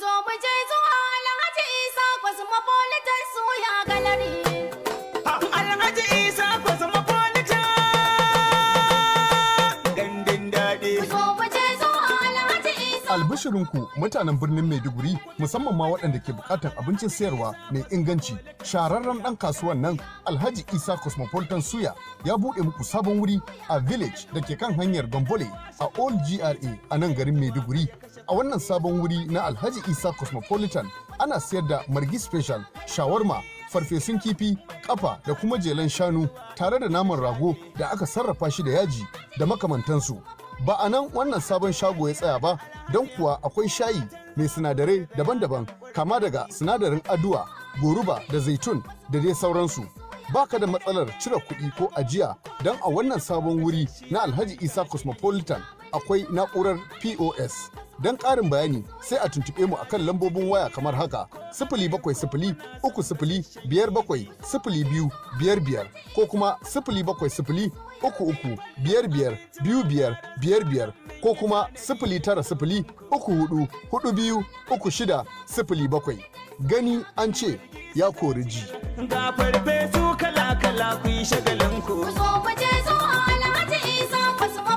zo mu je zuwa Alhaji Isa Cosmopolitan Suya Gallery. Alhaji Isa Cosmopolitan gandun daɗi. Ku zo mu je zuwa Alhaji Isa. Albishirinku mutanen birnin Maiduguri musamman ma waɗanda ke buƙatar abincin sayarwa mai inganci. Shahararren ɗan kasuwan nan Alhaji Isa Cosmopolitan Suya ya buɗe muku sabon wuri a village da ke kan hanyar Gambole a Old GRA a nan garin Maiduguri. A wannan sabon wuri na Alhaji Isa Cosmopolitan ana sayar da margi special, shawarma, farfesun kifi, kafa da kuma jelan shanu tare da naman rago da aka sarrafa shi da yaji da makamantansu. Ba a nan wannan sabon shago ya tsaya ba, don kuwa akwai shayi mai sinadarai daban-daban kama daga sinadarin aduwa, goruba da zaitun da dai sauransu. Baka da matsalar cire kuɗi ko ajiya don a wannan sabon wuri na Alhaji Isa Cosmopolitan akwai na'urar POS. Don ƙarin bayani sai a tuntuɓe mu akan lambobin waya kamar haka sifili bakwai sifili uku sifili biyar bakwai sifili biyu biyar biyar ko kuma sifili bakwai sifili uku uku biyar biyar biyu biyar biyar biyar ko kuma sifili tara sifili uku hudu hudu biyu uku shida sifili bakwai. Gani an ce ya kori ji. Ga farfesu kala-kala ku yi shagalinku. Ku zo mu je zuwa Alhaji Isa Cosmopolitan